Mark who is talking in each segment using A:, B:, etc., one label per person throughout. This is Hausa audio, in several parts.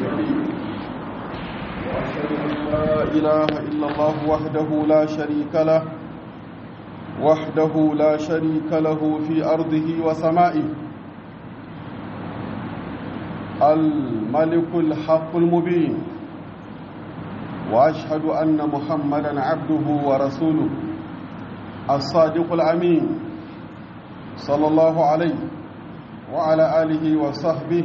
A: المرسلين وأشهد أن لا إله إلا الله وحده لا شريك له وحده لا شريك له في أرضه وسمائه الملك الحق المبين وأشهد أن محمدا عبده ورسوله الصادق الأمين صلى الله عليه وعلى آله وصحبه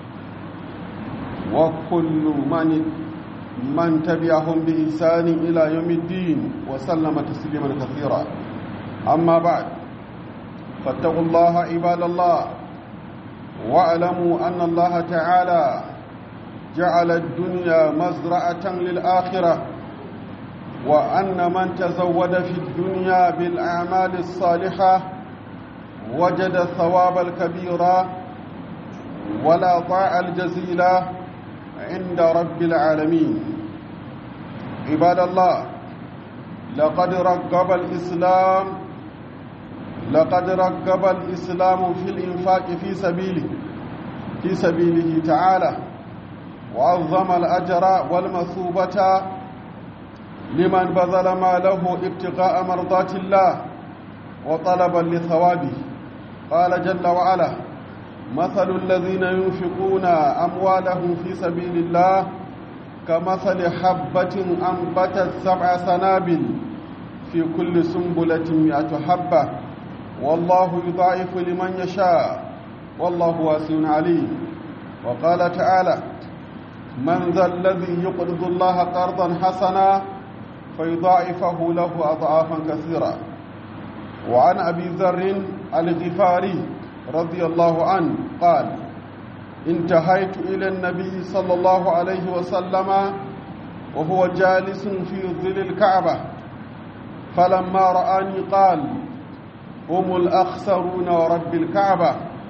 A: وكل من من تبعهم بإحسان إلى يوم الدين وسلم تسليما كثيرا أما بعد فاتقوا الله عباد الله واعلموا أن الله تعالى جعل الدنيا مزرعة للآخرة وأن من تزود في الدنيا بالأعمال الصالحة وجد الثواب الكبير ولا طاع الجزيل عند رب العالمين عباد الله لقد رغب الإسلام لقد رغب الإسلام في الإنفاق في سبيله في سبيله تعالى وعظم الأجر والمثوبة لمن بذل ماله ابتغاء مرضات الله وطلبا لثوابه قال جل وعلا مثل الذين ينفقون أموالهم في سبيل الله كمثل حبة أنبتت سبع سنابل في كل سنبلة مئة حبة والله يضاعف لمن يشاء والله واسع عليم وقال تعالى من ذا الذي يقرض الله قرضا حسنا فيضاعفه له أضعافا كثيرا وعن أبي ذر الغفاري رضي الله عنه قال انتهيت إلى النبي صلى الله عليه وسلم وهو جالس في ظل الكعبة فلما رآني قال هم الأخسرون ورب الكعبة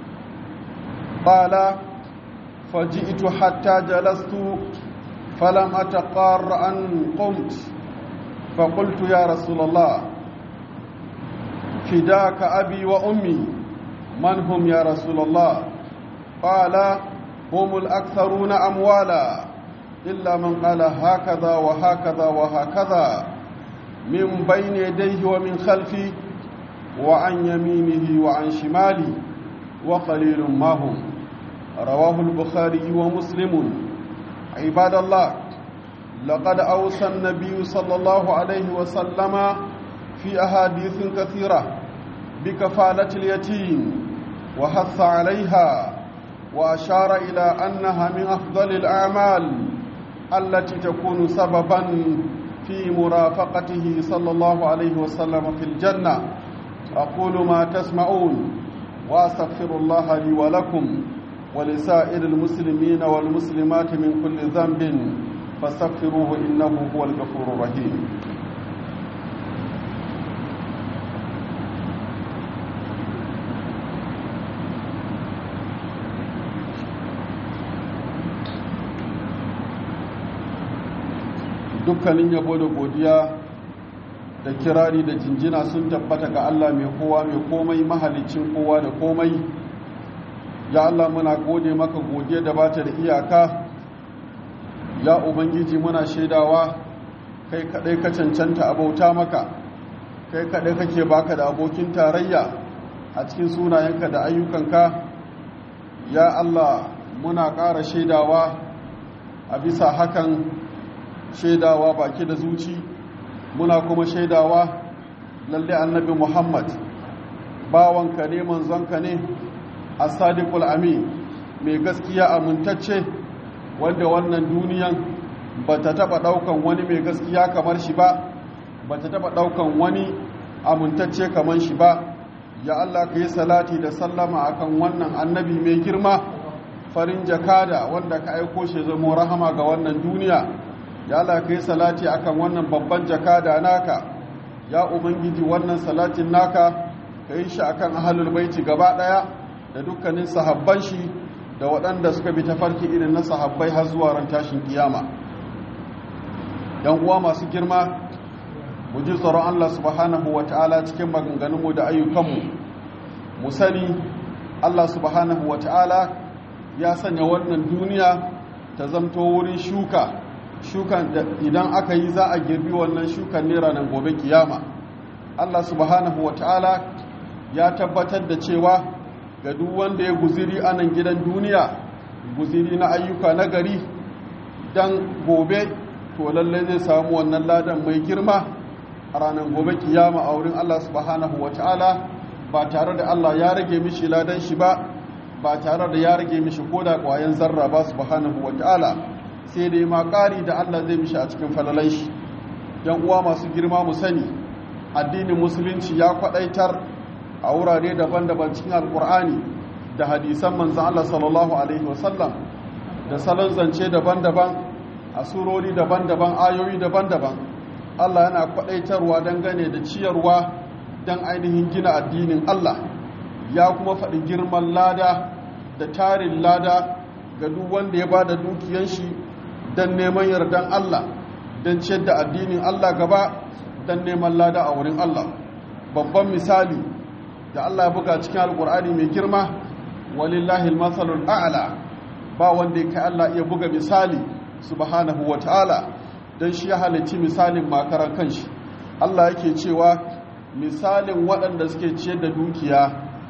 A: قال فجئت حتى جلست فلم أتقار أن قمت فقلت يا رسول الله فداك أبي وأمي من هم يا رسول الله قال هم الأكثرون أموالا إلا من قال هكذا وهكذا وهكذا من بين يديه ومن خلفه وعن يمينه وعن شماله وقليل ما هم رواه البخاري ومسلم عباد الله لقد أوصى النبي صلى الله عليه وسلم في أحاديث كثيرة بكفالة اليتيم وحث عليها وأشار إلى أنها من أفضل الأعمال التي تكون سببا في مرافقته صلى الله عليه وسلم في الجنة أقول ما تسمعون وأستغفر الله لي ولكم ولسائر المسلمين والمسلمات من كل ذنب فاستغفروه إنه هو الغفور الرحيم dukkanin yabo da godiya da kirari da jinjina sun tabbata ga Allah mai kowa mai komai mahalicin kowa da komai ya Allah muna gode maka godiya da bata da iyaka ya ubangiji muna shaidawa kai kadai ka cancanta abauta maka kai kadai kake baka da abokin tarayya a cikin sunayenka da ayyukanka ya Allah muna ƙara shaidawa a bisa hakan shaidawa baki da zuci muna kuma shaidawa lalle annabi muhammad bawanka ne manzonka ne a sadiqul amin mai gaskiya amintacce wanda wannan duniyan ba ta taɓa ɗaukan wani mai gaskiya kamar shi ba ba ta taɓa ɗaukan wani amintacce kamar shi ba ya allah ka yi salati da sallama akan wannan annabi mai girma farin jakada wanda ka aiko shi zamo rahama ga wannan duniya ya Allah kai salati akan wannan babban jakada naka ya ubangiji wannan salatin naka kai shi akan ahlul baiti gaba daya da dukkanin sahabban shi da waɗanda suka bi tafarki irin na sahabbai har zuwa ran tashin kiyama yan uwa masu girma mu ji tsoron Allah subhanahu wataala cikin maganganunmu da ayyukanmu mu sani Allah subhanahu wataala ya sanya wannan duniya ta zamto wurin shuka shukan da idan aka yi za a girbi wannan shukan ne ranar gobe kiyama Allah subhanahu wa ta'ala ya tabbatar da cewa ga duk wanda ya guziri a nan gidan duniya guziri na ayyuka na gari don gobe to lallai zai samu wannan ladan mai girma a ranar gobe kiyama a wurin Allah subhanahu wa ta'ala ba tare da Allah ya rage mishi ladan shi ba ba tare da ya rage mishi ko da ƙwayan zarra ba subhanahu wa ta'ala sai dai ma ƙari da Allah zai mishi a cikin falalan shi yan uwa masu girma mu sani addinin musulunci ya kwaɗaitar a wurare daban-daban cikin alkur'ani da hadisan manzan Allah sallallahu Alaihi wasallam da salon zance daban-daban a surori daban-daban ayoyi daban-daban Allah yana kwadaitarwa dangane da ciyarwa don ainihin gina addinin Allah ya kuma faɗi girman lada da tarin lada ga duk wanda ya ba da dukiyan shi don neman yardan Allah don ciyar da addinin Allah gaba don neman lada a wurin Allah babban misali da Allah ya buga cikin alkur'ani mai girma walillahi almasalul a'la ba wanda ya kai Allah iya buga misali subhanahu wataala dan shi ya halicci misalin makaran kanshi Allah yake cewa misalin waɗanda suke ciyar da dukiya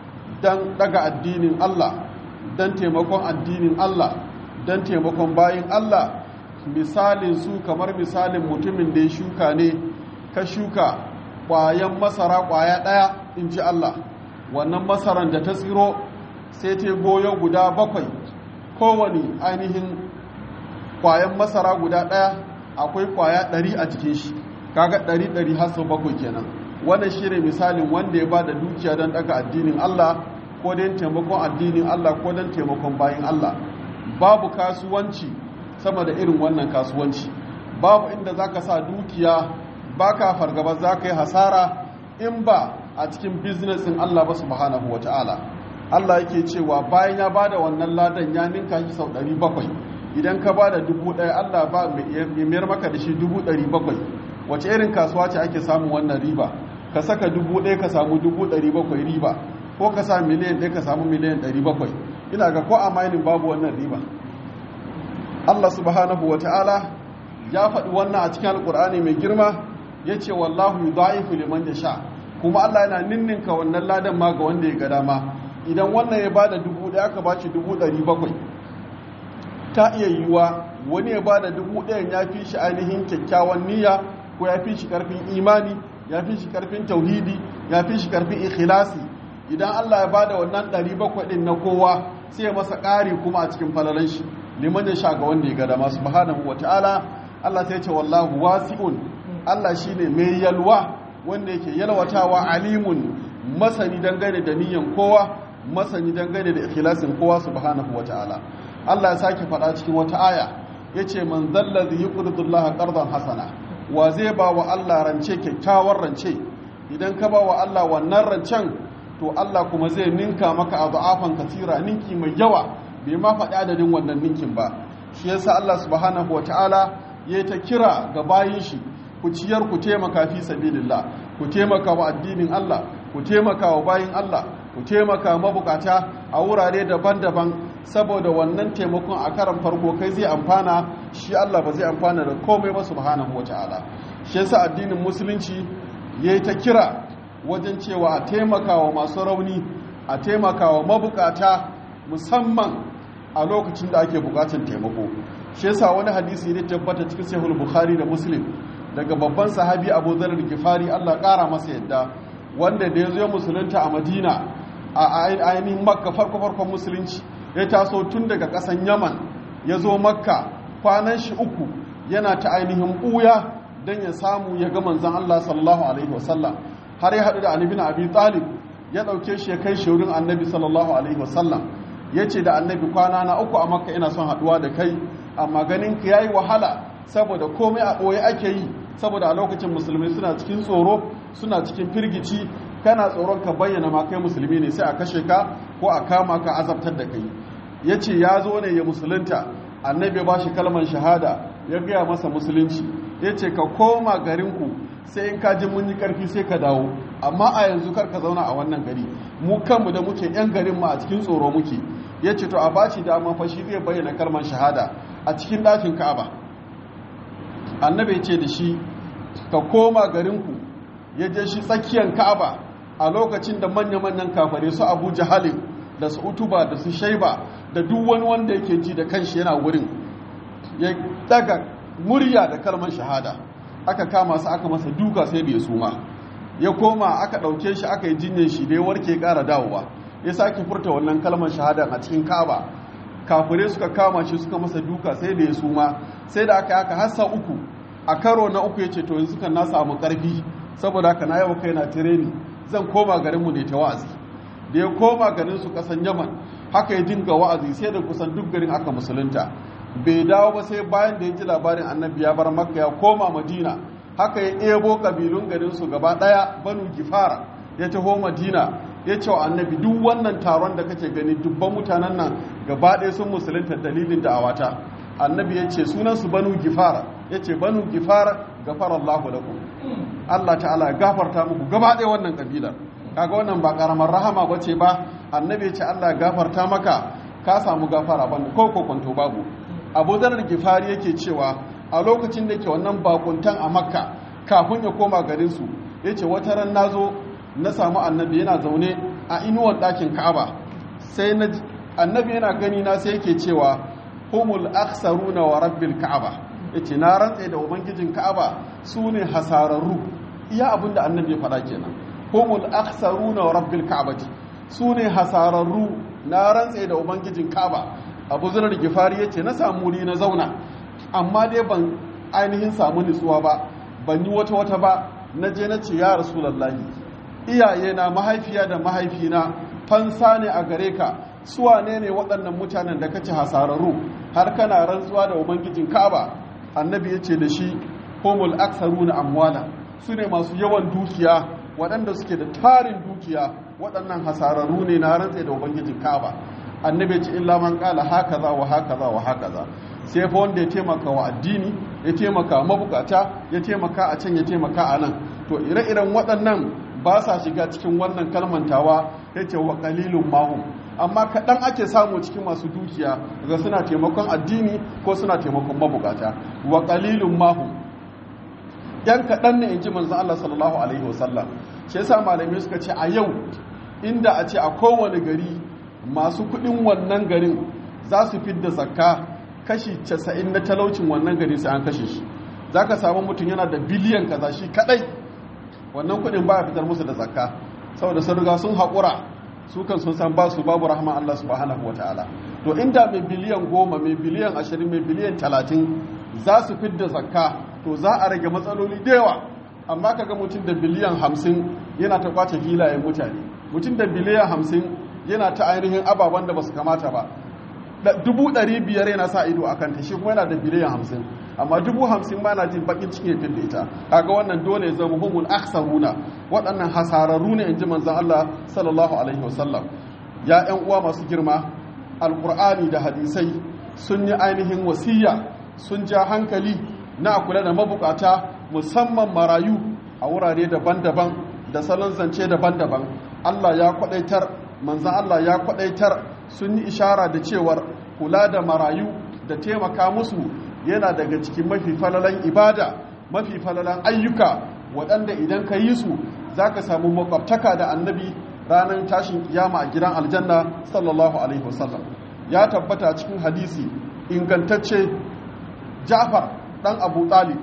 A: dan daga addinin Allah dan taimakon addinin Allah dan taimakon bayin Allah misalin su kamar misalin mutumin da ya shuka ne ka shuka ƙwayan masara ƙwaya ɗaya in ji Allah wannan masaran da ta tsiro sai ta goyo guda bakwai kowane ainihin kwayan masara guda ɗaya akwai kwaya ɗari a cikin shi kaga ɗari ɗari har sau bakwai kenan wannan shi ne misalin wanda ya ba da dukiya don ɗaga addinin Allah ko don taimakon addinin Allah ko don taimakon bayan Allah babu kasuwanci sama da irin wannan kasuwanci babu inda za ka sa dukiya ba ka fargaba za ka yi hasara in ba a cikin biznesin Allah ba subhanahu wa ta'ala Allah yake cewa bayan ya bada wannan ladan ya ninka shi sau 700 idan ka bada dubu ɗaya Allah ba mai mayar maka da shi dubu ɗari bakwai wace irin kasuwa ce ake samun wannan riba ka saka dubu ɗaya ka samu dubu ɗari bakwai riba ko ka sa miliyan ɗaya ka samu miliyan ɗari bakwai ina ga ko a mainin babu wannan riba Allah subhanahu wa ta'ala ya faɗi wannan a cikin alƙur'ani mai girma ya ce wallahu yudha'ifu liman yasha kuma Allah yana ninninka wannan ladan ma ga wanda ya ga dama idan wannan ya bada dubu ɗaya aka baci dubu ɗari bakwai ta iya yiwuwa wani ya bada dubu ɗayan ya fi shi ainihin kyakkyawan niyya ko ya fi shi ƙarfin imani ya fi shi ƙarfin tauhidi ya fi shi ƙarfin ikhlasi idan Allah ya bada wannan ɗari bakwai ɗin na kowa sai ya masa ƙari kuma a cikin falalan shi liman ya sha ga wanda ya ga dama subhanahu ta'ala Allah sai ce wallahu wasi'un Allah shine mai yalwa wanda yake yalwatawa alimun masani dangane da niyyan kowa masani dangane da ikhlasin kowa subhanahu ta'ala. Allah ya sake faɗa cikin wata aya yace man zallazi yuqridu Allah qardan hasana wa zai ba wa Allah rance kyakkyawar rance idan ka ba wa Allah wannan rancen to Allah kuma zai ninka maka adhafan katira ninki mai yawa bai ma faɗi adadin wannan ninkin ba shi yasa Allah subhanahu wataala yayi ta kira ga bayin shi ku ciyar ku taimaka fi sabilillah ku taimaka wa addinin Allah ku taimaka wa bayin Allah ku taimaka mabukata a wurare daban-daban saboda wannan taimakon a karan farko kai zai amfana shi Allah ba zai amfana da komai ba subhanahu wataala shi yasa addinin musulunci yayi ta kira wajen cewa a taimaka wa masu rauni a taimaka wa mabukata musamman a lokacin da ake bukatun taimako shi yasa wani hadisi ne tabbata cikin sahih bukhari da muslim daga babban sahabi abu zarar gifari allah kara masa yadda wanda da ya zo musulunta a madina a ainihin makka farko farkon musulunci ya taso tun daga kasan yaman ya zo makka kwanan shi uku yana ta ainihin ɓuya don ya samu ya ga manzan allah sallallahu alaihi wasallam har ya haɗu da annabi na abi talib ya ɗauke shi ya kai shi wurin annabi sallallahu alaihi wasallam ya ce da annabi kwana na uku a makka ina son haɗuwa da kai amma ganin ka yayi wahala saboda komai a ɓoye ake yi saboda a lokacin musulmi suna cikin tsoro suna cikin firgici kana tsoron ka bayyana ma kai musulmi ne sai a kashe ka ko a kama ka azabtar da kai ya ce ya zo ne ya musulunta annabi ba shi kalmar shahada ya gaya masa musulunci ya ce ka koma garinku sai in ka ji mun yi karfi sai ka dawo amma a yanzu kar ka zauna a wannan gari mu kanmu da muke yan garin mu a cikin tsoro muke ya ce to a baci dama fa shi zai bayyana kalmar shahada a cikin ɗakin ka'aba annabi ya ce da shi ka koma garinku ya je shi tsakiyar ka'aba a lokacin da manya-manyan kafare su abu jahalin da su utuba da su shaiba da duk wani wanda yake ji da kanshi yana wurin ya daga murya da kalmar shahada aka kama su aka masa duka sai bai suma ya koma aka ɗauke shi aka yi jinyar shi da ya warke ƙara dawowa ya sake furta wannan kalmar shahada a cikin kaba kafirai suka kama shi suka masa duka sai da ya suma sai da aka yi aka hassa uku a karo na uku ya ce to yanzu kan na samu ƙarfi saboda haka na yau kai na tireni zan koma garinmu ne ta wa'azi da ya koma garin su kasan yaman haka ya dinga wa'azi sai da kusan duk garin aka musulunta bai dawo ba sai bayan da ya ji labarin annabi ya bar makka ya koma madina haka ya ebo kabilun garin su gaba daya banu gifara ya taho madina ya ce wa annabi duk wannan taron da kake gani dubban mutanen nan gaba ɗaya sun musulunta dalilin da'awata annabi ya ce sunansu banu gifara ya ce banu gifara gafara allahu lakum allah ta'ala gafarta muku gaba ɗaya wannan kabilar kaga wannan ba karamar rahama ba ce ba annabi ya ce allah gafarta maka ka samu gafara ban ko kwanto babu abu zarar gifari yake cewa a lokacin da ke wannan bakuntan a makka kafin ya koma garinsu ya ce wata ran na zo na samu annabi yana zaune a inuwar ɗakin ka'aba sai na annabi yana gani na sai yake cewa humul aksaruna wa rabbil ka'aba yace na rantse da ubangijin ka'aba su ne hasararru iya abin da annabi ya faɗa kenan humul aksaruna wa rabbil ka'abati su ne hasararru na rantse da ubangijin ka'aba abu zunar gifari yace na samu wuri na zauna amma dai ban ainihin samu nutsuwa ba ban yi wata wata ba na je na ce ya rasulallahi iyaye na mahaifiya da mahaifina fansa ne a gare ka suwa ne ne waɗannan mutanen da kace hasararru har kana rantsuwa da ubangijin ka'aba annabi ya ce da shi homul aksaru na amwala su ne masu yawan dukiya waɗanda suke da tarin dukiya waɗannan hasararru ne na rantse da ubangijin ka'aba annabi ya ce illa man kala hakaza wa hakaza wa hakaza sai fa wanda ya taimaka wa addini ya taimaka mabukata ya taimaka a can ya taimaka a nan to ire-iren waɗannan ba sa shiga cikin wannan kalmantawa ya ce wa kalilun mahum amma kaɗan ake samu cikin masu dukiya ga suna taimakon addini ko suna taimakon mabukata wa kalilun mahum yan kaɗan ne in ji manzan Allah sallallahu alaihi wasallam shi yasa malamai suka ce a yau inda a ce a kowane gari masu kuɗin wannan garin za su fidda zakka kashi 90 na talaucin wannan gari sai an kashe shi za ka samu mutum yana da biliyan kaza shi kaɗai wannan kudin ba fitar musu da zakka saboda sun riga sun haƙura su kan sun san ba su babu rahman Allah subhanahu wa ta'ala to inda mai biliyan goma mai biliyan ashirin mai biliyan talatin za su fidda zakka to za a rage matsaloli da yawa amma kaga mutum da biliyan hamsin yana ta kwace filayen mutane mutum da biliyan hamsin yana ta ainihin ababen da ba su kamata ba dubu ɗari biyar yana sa ido a kanta shi kuma yana da biliyan hamsin amma dubu hamsin ma na jin bakin cikin ya da ita kaga wannan dole ya zama humul aksaruna waɗannan hasararru ne in ji manzan Allah sallallahu alaihi wasallam ya ƴan uwa masu girma alƙur'ani da hadisai sun yi ainihin wasiya sun ja hankali na kula da mabukata musamman marayu a wurare daban-daban da salon zance daban-daban Allah ya kwadaitar manzan Allah ya kwadaitar sun yi ishara da cewar kula da marayu da taimaka musu yana daga cikin mafi falalan ibada mafi falalan ayyuka waɗanda idan ka yi su za ka samu makwabtaka da annabi ranar tashin kiyama a gidan aljanna sallallahu alaihi wasallam ya tabbata cikin hadisi ingantacce jafar ɗan abu talib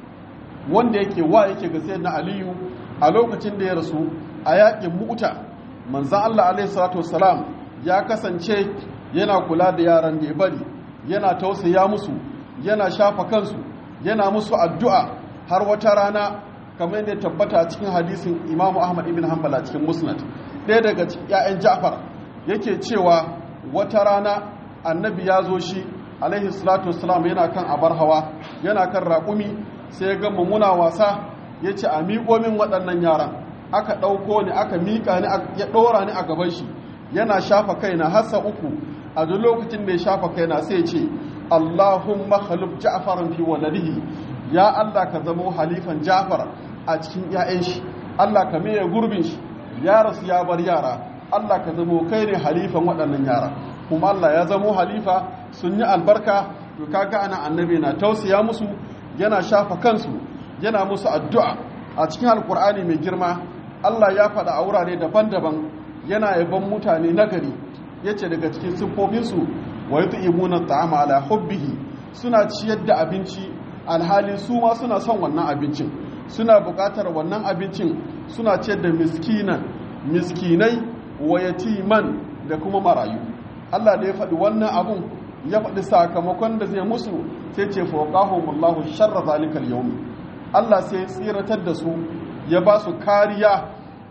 A: wanda yake wa yake ga na aliyu a lokacin da ya rasu a yaƙin mu'uta manzan allah alaihi salatu wasalam ya kasance yana kula da yaran da ya bari yana tausaya musu yana shafa kansu yana musu addu'a har wata rana kamar yadda tabbata cikin hadisin imamu ahmad ibn hanbal a cikin musnad ɗaya daga ‘ya'yan ja'far yake cewa wata rana annabi ya zo shi alaihi salatu wasalam yana kan abar hawa yana kan raƙumi sai ya gama muna wasa ya ce a miƙo min waɗannan yaran aka ɗauko ni aka miƙa ni ya ɗora ni a gaban shi yana shafa kaina hassa uku a duk lokacin da ya shafa kaina sai ce Allahumma khalif Ja'faran fi waladihi ya Allah ka zamo halifan Ja'far a cikin ƴaƴan shi Allah ka maye gurbin shi ya rasu ya bar yara Allah ka zamo kai ne halifan waɗannan yara kuma Allah ya zamo halifa sun yi albarka to kaga ana annabi na tausaya musu yana shafa kansu yana musu addu'a a cikin alkur'ani mai girma Allah ya faɗa a wurare daban-daban yana yaban mutane nagari yace daga cikin siffofinsu wa yut'imuna at'ama ala hubbihi suna ciyar da abinci alhali su ma suna son wannan abincin suna buƙatar wannan abincin suna ciyar da miskinan miskinai wa yatiman da kuma marayu Allah da ya faɗi wannan abun ya faɗi sakamakon da zai musu sai ce fawqahumullahu sharra zalikal yawm Allah sai tsiratar da su ya ba su kariya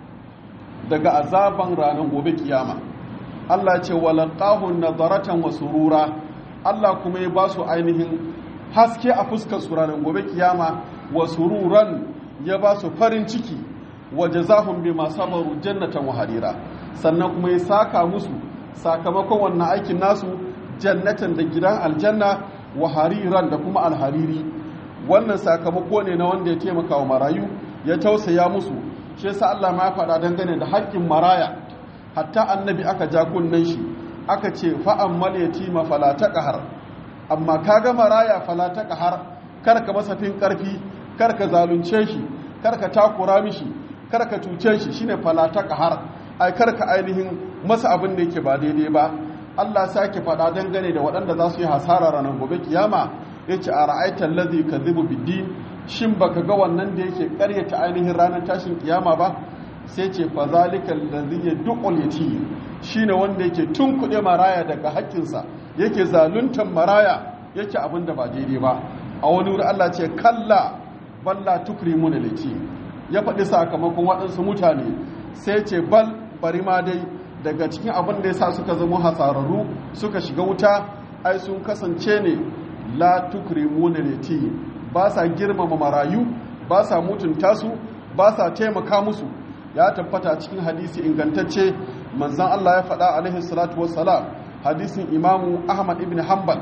A: daga azaban ranar gobe kiyama Allah ce walaqahun nadaratan wa surura Allah kuma ya ba su ainihin haske a fuskar su ranar gobe kiyama wa sururan ya ba su farin ciki wa jazahum bima sabaru jannatan wa harira sannan kuma ya saka musu sakamakon wannan aikin nasu jannatan da gidan aljanna wa hariran da kuma alhariri wannan sakamako ne na wanda ya taimaka wa marayu ya tausaya musu shi yasa Allah ma ya faɗa dangane da haƙƙin maraya hatta annabi aka ja kunnen shi aka ce fa'an yatima fala taqhar amma kaga maraya fala taqhar kar ka masa fin karfi kar ka zalunce shi kar ka takura mishi kar ka cuce shi shine fala taqhar ai kar ka ainihin masa abin da yake ba daidai ba Allah sake faɗa dangane da waɗanda za su yi hasara ranar gobe kiyama yace a ra'aitan ladhi kadhibu bid-din shin baka ga wannan da yake karyata ainihin ranar tashin kiyama ba sai ce fa zalikal ladhi yadqul yatim shine wanda yake tunkuɗe maraya daga haƙƙinsa yake zaluntan maraya yake abin da ba daidai ba a wani wuri Allah ce kalla balla tukrimuna yatim ya faɗi sakamakon waɗansu mutane sai ce bal bari ma dai daga cikin abin da yasa suka zama hasararru suka shiga wuta ai sun kasance ne la tukrimuna yatim ba sa girmama marayu ba sa mutunta su ba sa taimaka musu ya tabbata cikin hadisi ingantacce manzan Allah ya faɗa alaihi salatu wassalam hadisin imamu Ahmad ibn Hanbal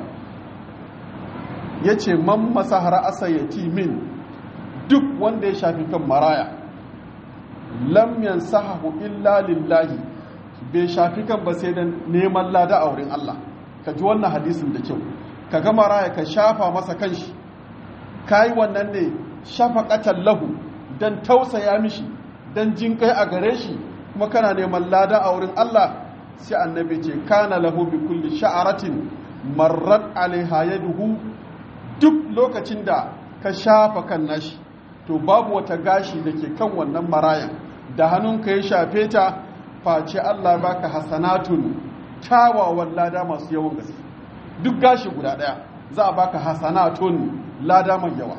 A: ya ce man masahara asa yatimin duk wanda ya shafi kan maraya lam yansahu illa lillahi bai shafi kan ba sai dan neman lada a wurin Allah ka ji wannan hadisin da kyau ka ga maraya ka shafa masa kanshi kai wannan ne shafaqatan lahu dan tausaya mishi dan jin kai a gare shi kuma kana neman lada a wurin Allah sai annabi ce kana lahu bi kulli sha'aratin marrat alaiha yaduhu duk lokacin da ka shafa kan nashi to babu wata gashi da ke kan wannan marayan da hannunka ya shafe ta face Allah baka hasanatun kyawawan lada masu yawan gaske duk gashi guda daya za a baka hasanatun lada mai yawa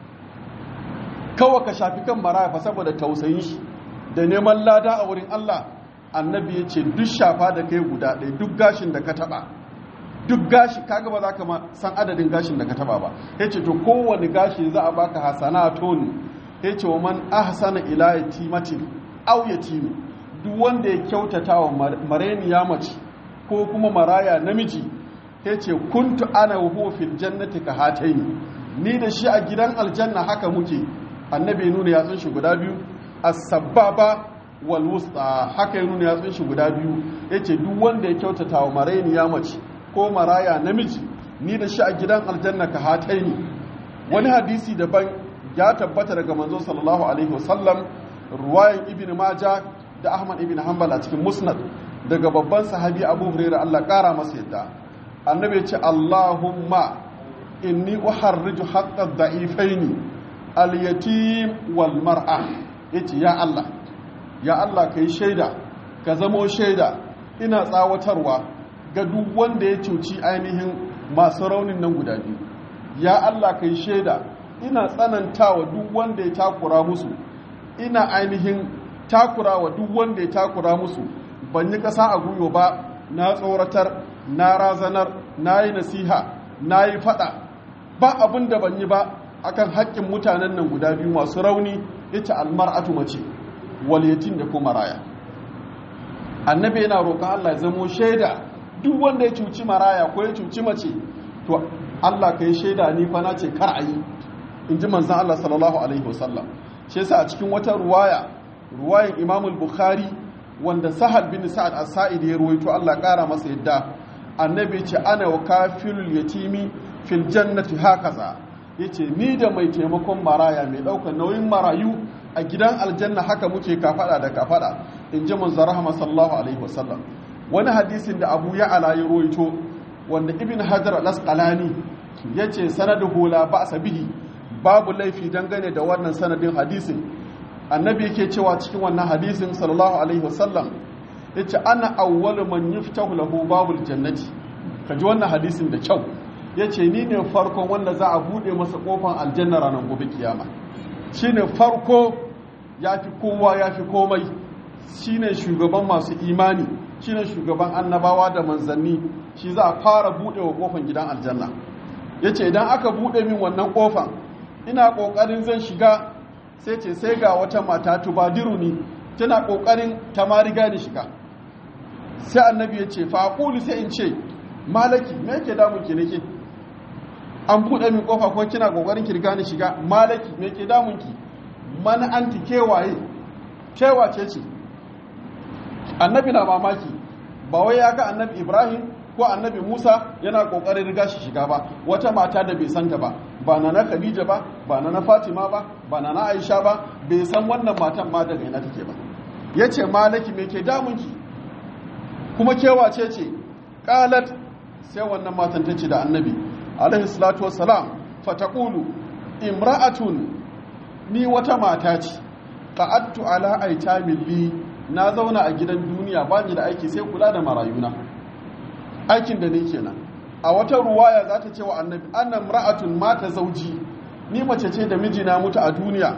A: kawai ka shafi kan maraya fa saboda tausayin shi da neman lada a wurin Allah annabi ya ce duk shafa da kai guda ɗaya duk gashin da ka taɓa duk gashi kaga ba za ka san adadin gashin da ka taɓa ba ya ce to kowane gashi za a baka hasanatun ya ce wa man ahsana ila yatimatin aw yatimi duk wanda ya kyautata wa mareniya mace ko kuma maraya namiji ya ce kuntu ana wa fil jannati ka hataini ni da shi a gidan aljanna haka muke annabi nuna yatsun shi guda biyu as-sababa wal wusta haka ya nuna yatsun shi guda biyu yace duk wanda ya kyautata wa marainiya mace ko maraya namiji ni da shi a gidan aljanna ka hataini wani hadisi daban ya tabbata daga manzo sallallahu alaihi wasallam ruwayan ibn majah da ahmad ibn hanbal a cikin musnad daga babban sahabi abu hurairah Allah kara masa yadda annabi ya ce allahumma inni uharriju haqqa dha'ifaini al-yatim wal mar'a yace ya Allah ya Allah kai shaida ka zamo shaida ina tsawatarwa ga duk wanda ya cuci ainihin masu raunin nan guda biyu ya Allah kai shaida ina tsanantawa duk wanda ya takura musu ina ainihin takura wa duk wanda ya takura musu ban yi ƙasa a guyo ba na tsoratar na razanar na yi nasiha na yi faɗa ba abin da ban yi ba akan haƙƙin mutanen nan guda biyu masu rauni ita almar'atu mace waliyatin da kuma raya annabi yana roƙon Allah ya zamo shaida duk wanda ya cuci maraya ko ya cuci mace to Allah ka yi shaida ni fa na ce kar a yi in ji manzan Allah sallallahu alaihi wasallam shi yasa a cikin wata ruwaya ruwayan Imam bukhari wanda Sahal bin Sa'ad as-Sa'id ya ruwaito Allah ƙara masa yadda annabi ce ana wa kafilul yatimi fil jannati hakaza yace ni da mai taimakon maraya mai daukar nauyin marayu a gidan aljanna haka muke kafada da kafada in ji manzo rahama sallallahu alaihi wasallam wani hadisin da abu ya ala ya roito wanda ibn hajar al-asqalani yace sanaduhu la ba'sa bihi babu laifi dangane da wannan sanadin hadisin annabi yake cewa cikin wannan hadisin sallallahu alaihi wasallam yace ana awwalu man yuftahu lahu babul jannati kaji wannan hadisin da kyau yace ni ne farkon wanda za a bude masa kofar aljanna ranar gobe kiyama shine farko yafi kowa yafi komai shine shugaban masu imani shine shugaban annabawa da manzanni shi za a fara bude wa kofar gidan aljanna yace idan aka bude min wannan kofar ina kokarin zan shiga sai ce sai ga wata mata tubadiru ni tana kokarin ta ma riga ni shiga sai annabi ya ce fa aqulu sai in ce malaki me yake damun ki nake an buɗe min kofa ko kina kokarin ki riga ni shiga malaki me yake damun ki man anti kewaye kewa ce ce annabi na mamaki ba wai ya ga annabi ibrahim ko annabi musa yana kokarin riga shi shiga ba wata mata da bai santa ba ba na na khadija ba ba na na fatima ba ba na na aisha ba bai san wannan matan ma daga ina take ba yace malaki me ke damun ki kuma kewa ce ce qalat sai wannan matan ta ce da annabi alaihi salatu wassalam fataqulu imra'atun ni wata mata ce qa'attu ala aitamin li na zauna a gidan duniya ba ni da aiki sai kula da marayuna aikin da ne kenan a wata ruwaya za ta ce wa annabi annan ra'atun mata zauji ni mace ce da mijina mutu a duniya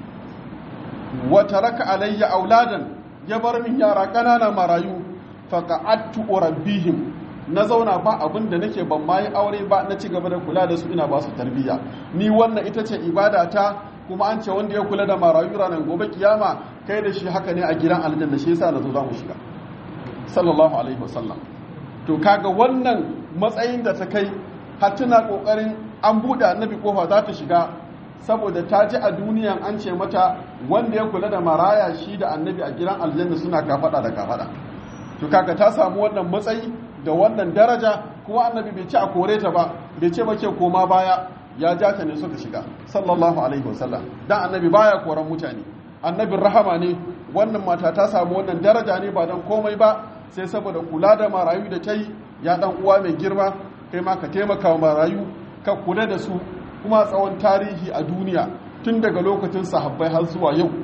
A: wata raka alayya auladan ya bar min yara ƙanana marayu faqa'attu urabbihim na zauna ba abin da nake ban ma yi aure ba na ci gaba da kula da su ina ba su tarbiyya ni wannan ita ce ibada ta kuma an ce wanda ya kula da marayu ranar gobe kiyama kai da shi haka ne a gidan aljanna shi yasa na zo za mu shiga sallallahu alaihi wasallam to kaga wannan matsayin da ta kai har tana kokarin an buɗe annabi kofa za ta shiga saboda ta ji a duniyan an ce mata wanda ya kula da maraya shi da annabi a gidan aljanna suna kafada da kafada to kaga ta samu wannan matsayi da wannan daraja kuma annabi bai ce a kore ta ba bai ce ba ke koma baya ya ja ta ne suka shiga sallallahu alaihi wasallam dan annabi baya koran mutane annabin rahama ne wannan mata ta samu wannan daraja ne ba dan komai ba sai saboda kula da marayu da ta yi ya dan uwa mai girma kai ma ka taimaka wa marayu ka kula da su kuma tsawon tarihi a duniya tun daga lokacin sahabbai har zuwa yau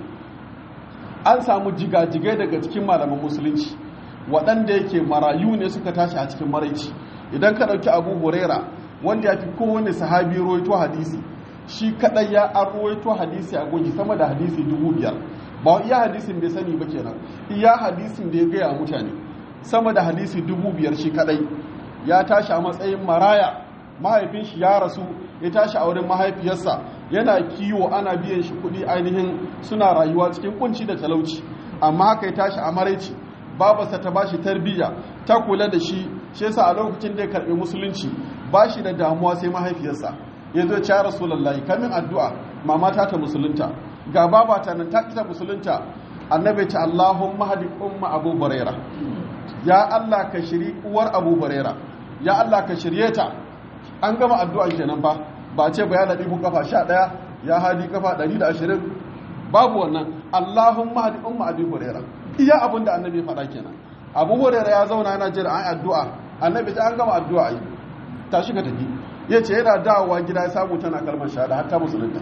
A: an samu jigajigai daga cikin malaman musulunci waɗanda yake marayu ne suka tashi a cikin maraici idan ka ɗauki abu huraira wanda ya fi kowane sahabi roito hadisi shi kaɗai ya an roito hadisi a gogi sama da hadisi dubu biyar ba iya hadisin bai sani ba kenan iya hadisin da ya gaya mutane sama da hadisi dubu biyar shi kadai ya tashi a matsayin maraya mahaifin shi ya rasu ya tashi a wurin mahaifiyarsa yana kiwo ana biyan shi kuɗi ainihin suna rayuwa cikin kunci da talauci amma haka ya tashi a maraici babarsa ta bashi tarbiyya ta kula da shi shi yasa a lokacin da ya karɓi musulunci ba shi da damuwa sai mahaifiyarsa ya zo ya rasulullahi kamin addu'a mama ta ta musulunta ga babata nan ta ita musulunta annabi ta Allahumma hadi umma Abu Huraira ya Allah ka shiri uwar Abu Huraira ya Allah ka shirye ta an gama addu'a kenan ba ba ce ba ya ladi ku kafa 11 ya hadi kafa 120 babu wannan Allahumma hadi umma Abu Huraira iya abin da annabi faɗa kenan Abu Huraira ya zauna yana jira an addu'a annabi ta an gama addu'a yi tashi ka tafi yace yana dawowa gida ya samu tana kalmar shahada har ta musulunta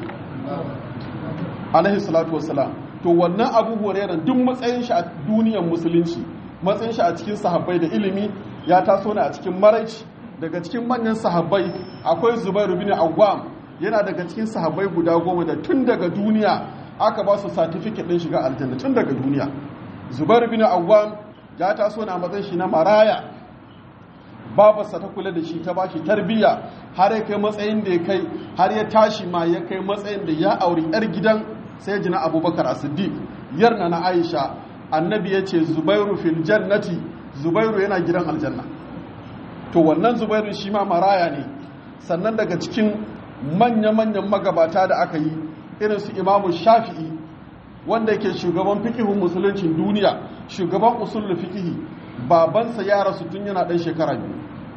A: alaihi salatu wassalam to wannan abu hurairah duk matsayin shi a duniyar musulunci matsayin shi a cikin sahabbai da ilimi ya taso ne a cikin maraici daga cikin manyan sahabbai akwai zubairu bin awwam yana daga cikin sahabbai guda goma da tun daga duniya aka ba su certificate din shiga aljanna tun daga duniya zubairu bin awwam ya taso ne a matsayin shi na maraya babarsa ta kula da shi ta bashi tarbiyya har ya kai matsayin da ya kai har ya tashi ma ya kai matsayin da ya auri yar gidan sai jina abubakar as-siddiq yarna na aisha annabi ya ce zubairu fil jannati zubairu yana gidan aljanna to wannan zubairu shi ma maraya ne sannan daga cikin manya-manyan magabata da aka yi irin su imamu shafi'i wanda yake shugaban fikihun musuluncin duniya shugaban usulul fikihi babansa ya rasu tun yana ɗan shekara biyu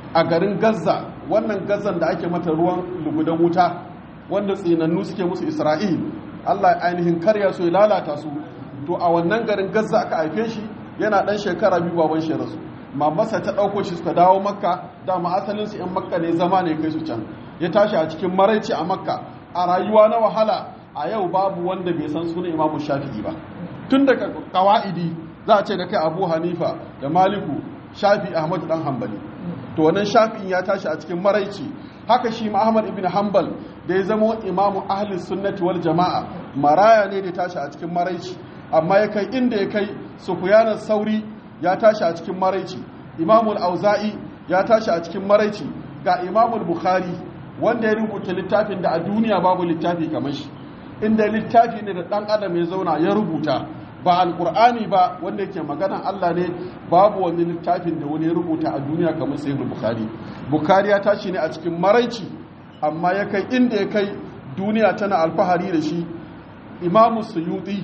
A: a garin gaza wannan gazan da ake mata ruwan lugudan wuta wanda tsinannu suke musu isra'il allah ainihin karya su ya lalata su to a wannan garin gaza aka haife shi yana dan shekara biyu baban shi rasu mamarsa ta ɗauko shi suka dawo makka dama asalinsu 'yan makka ne zama ne kai su can ya tashi a cikin maraici a makka a rayuwa na wahala a yau babu wanda bai san sunan imamu shafi'i ba tun daga kawa'idi za a ce da kai abu hanifa da maliku shafi ahmad dan hambali to wannan shafi'in ya tashi a cikin maraici haka shi ma ahmad ibn hanbal da ya zama imamu ahli sunnati wal jama'a maraya ne da tashi a cikin maraici amma ya kai inda ya kai sufyan sauri ya tashi a cikin maraici imamu al-auza'i ya tashi a cikin maraici ga imamu bukhari wanda ya rubuta littafin da a duniya babu littafi kamar shi inda littafi ne da dan adam ya zauna ya rubuta ba alkur'ani ba wanda yake maganan Allah ne babu wani littafin da wani ya rubuta a duniya kamar sahih bukhari bukhari ya tashi ne a cikin maraici amma ya kai inda ya kai duniya tana alfahari da shi imamu suyuti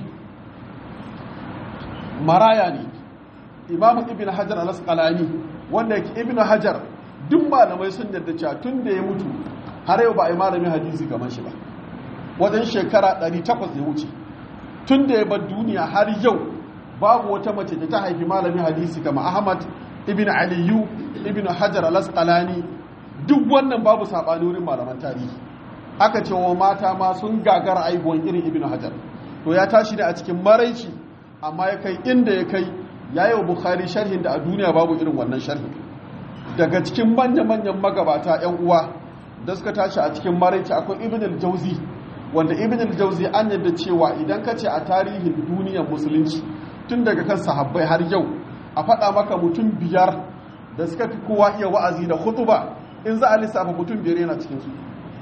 A: maraya ne imamu ibn hajar al-asqalani wanda yake ibn hajar duk malamai sun yarda cewa tun da ya mutu har yau ba a yi malamin hadisi kamar shi ba wajen shekara 800 ya wuce tun da ya bar duniya har yau babu wata mace da ta haifi malamin hadisi kama ahmad ibn aliyu ibn hajar al-asqalani duk wannan babu sabani wurin malaman tarihi aka ce wa mata ma sun gagara aibuwan irin ibn hajar to ya tashi ne a cikin maraici amma ya kai inda ya kai ya yi wa bukhari sharhin da a duniya babu irin wannan sharhin daga cikin manya-manyan magabata 'yan uwa da suka tashi a cikin maraici akwai ibn al-jauzi wanda ibn al-jauzi an yadda cewa idan ka ce a tarihin duniyar musulunci tun daga kan sahabbai har yau a faɗa maka mutum biyar da suka fi kowa iya wa'azi da hutuba in za a lissafa mutum biyar yana cikin su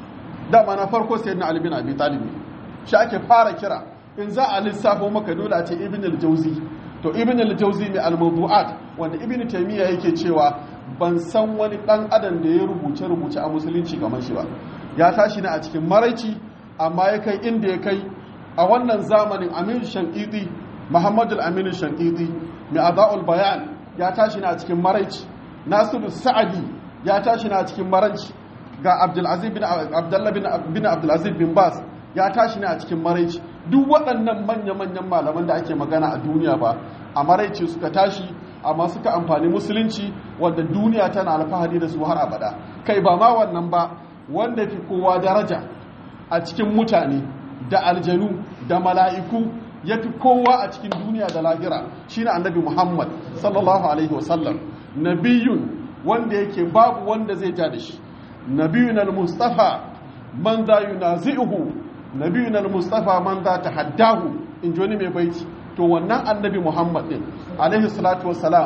A: dama na farko sai na albin abi talib shi ake fara kira in za a lissafo maka dole a ce ibn al-jauzi to ibn al-jauzi mai al-mawdu'at wanda ibn taymiya yake cewa ban san wani dan adam da ya rubuce rubuce a musulunci kamar shi ba ya tashi ne a cikin maraici amma ya kai inda ya kai a wannan zamanin aminu shankidi muhammadu aminu shankidi mai ada'ul bayan ya tashi ne a cikin maraici nasiru sa'adi ya tashi ne a cikin maraici ga abdulaziz bin abdullah bin abdulaziz bin bas ya tashi ne a cikin maraici duk waɗannan manya-manyan malaman da ake magana a duniya ba a maraici suka tashi amma suka amfani musulunci wanda duniya tana alfahari da su har abada kai ba ma wannan ba wanda fi kowa daraja a cikin mutane da aljanu da mala'iku ya fi kowa a cikin duniya da lahira shine annabi muhammad sallallahu alaihi wasallam nabiyun wanda yake babu wanda zai ja da shi nabiyun al-mustafa man za yunazi'uhu nabiyun al-mustafa man za tahaddahu in ji wani mai baiti to wannan annabi muhammad din alaihi salatu wassalam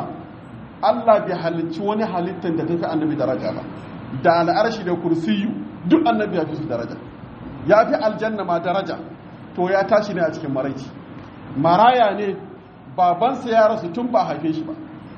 A: Allah bai halicci wani halittar da tafi annabi daraja ba da al'arshi da kursiyu duk annabi ya fi su daraja ya fi aljanna ma daraja to ya tashi ne a cikin maraici maraya ne babansa ya rasu tun ba haife shi ba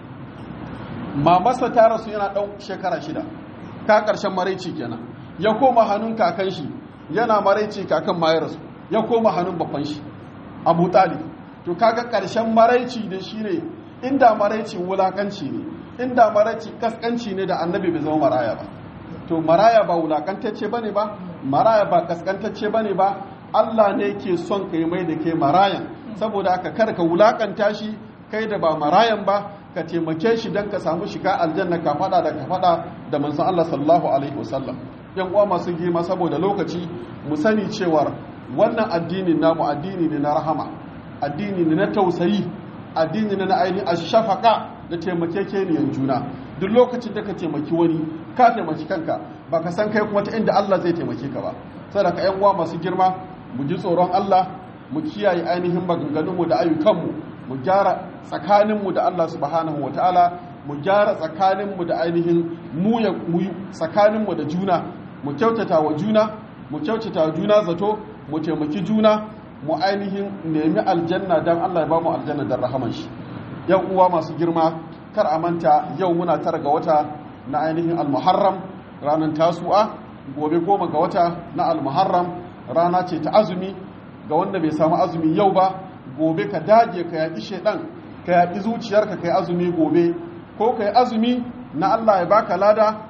A: mamarsa ta rasu yana ɗan shekara shida ka ƙarshen maraici kenan ya koma hannun kakan shi yana maraici kakan ma ya rasu ya koma hannun babban shi abu talib to kaga ƙarshen maraici da shi ne inda maraici wulakanci ne inda maraici kaskanci ne da annabi bai zama maraya ba to maraya ba wulakantacce bane ba maraya ba kaskantacce bane ba Allah ne ke son kai mai da ke marayan saboda haka kar ka wulakanta shi kai da ba marayan ba ka taimake shi don ka samu shiga aljanna ka fada da ka fada da manzon Allah sallallahu alaihi wasallam yan uwa masu girma saboda lokaci mu sani cewar wannan addinin namu addini ne na rahama addini ne na tausayi addini ne na ainihin ashafaka da taimakekeniyar juna duk lokacin da ka taimaki wani ka taimaki kanka ba ka san kai kuma ta inda Allah zai taimake ka ba saboda ka yan uwa masu girma mu ji tsoron Allah mu kiyaye ainihin maganganunmu da ayyukanmu mu gyara tsakaninmu da Allah subhanahu wataala mu gyara tsakaninmu da ainihin mu ya mu tsakaninmu da juna mu kyautata wa juna mu kyautata wa juna zato mu taimaki juna mu ainihin nemi aljanna dan Allah ya ba mu aljanna dan rahaman shi yan uwa masu girma kar a manta yau muna tara ga wata na ainihin almuharram ranar tasu'a gobe goma ga wata na almuharram rana ce ta azumi ga wanda bai samu azumi yau ba gobe ka dage ka yaƙi shaidan ka yaƙi zuciyarka ka yi azumi gobe ko ka yi azumi na Allah ya baka lada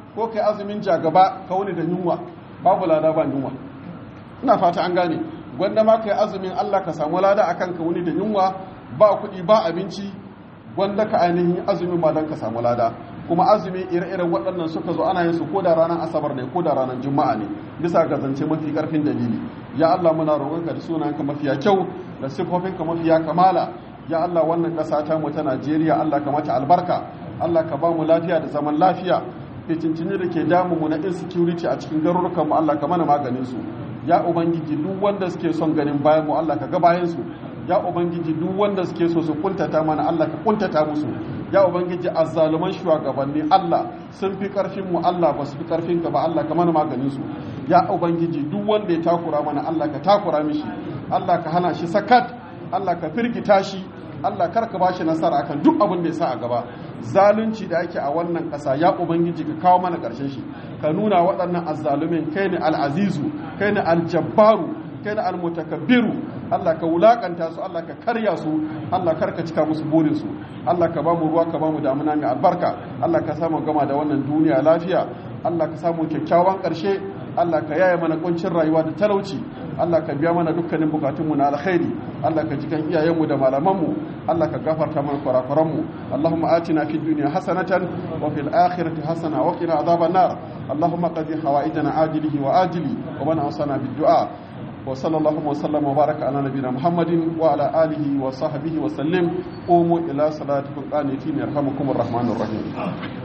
A: ko kai azumin jagaba ka wuni da yunwa babu lada ba yunwa ina fata an gane gwanda ma kai azumin Allah ka samu lada akan ka wuni da yunwa ba kuɗi ba abinci gwanda ka ainihin azumin ba don ka samu lada kuma azumi ire-iren waɗannan suka zo ana yin su ko da ranar asabar ne ko da ranar juma'a ne bisa ga zance mafi ƙarfin dalili ya Allah muna roƙonka da sunanka mafiya kyau da sifofinka mafiya kamala ya Allah wannan ƙasa ta mu ta Najeriya Allah ka mata albarka Allah ka ba mu lafiya da zaman lafiya fitincini da ke damu mu na insecurity a cikin garurukan mu Allah ka mana maganin su ya ubangiji duk wanda suke son ganin bayan mu Allah ka ga bayan su ya ubangiji duk wanda suke so su kuntata mana Allah ka kuntata musu ya ubangiji azzaluman shugabanni Allah sun fi karfin mu Allah ba su fi karfin ka ba Allah ka mana maganin su ya ubangiji duk wanda ya takura mana Allah ka takura mishi Allah ka hana shi sakat Allah ka firgita shi Allah kar ka bashi nasara akan duk abin da ya sa a gaba zalunci da ake a wannan ƙasa ya ubangiji ka kawo mana ƙarshen shi ka nuna waɗannan azzalumin kai ne al'azizu kai ne aljabbaru kai ne almutakabbiru Allah ka wulakanta su Allah ka karya su Allah kar ka cika musu burin su Allah ka ba mu ruwa ka ba mu damuna mai albarka Allah ka samu gama da wannan duniya lafiya Allah ka samu kyakkyawan ƙarshe Allah ka yaye mana kuncin rayuwa da talauci Allah ka biya mana dukkanin bukatunmu na alkhairi Allah ka jikan iyayenmu da malamanmu Allah ka gafarta mana kurakuranmu Allahumma atina fid dunya hasanatan wa fil akhirati hasana wa qina adhaban nar Allahumma qadi hawaijana ajilihi wa ajili wa man awsana bid du'a wa sallallahu wa sallam wa baraka ala nabiyyina Muhammadin wa ala alihi wa sahbihi wa sallim qumu ila salatikum qanitin yarhamukumur rahmanur rahim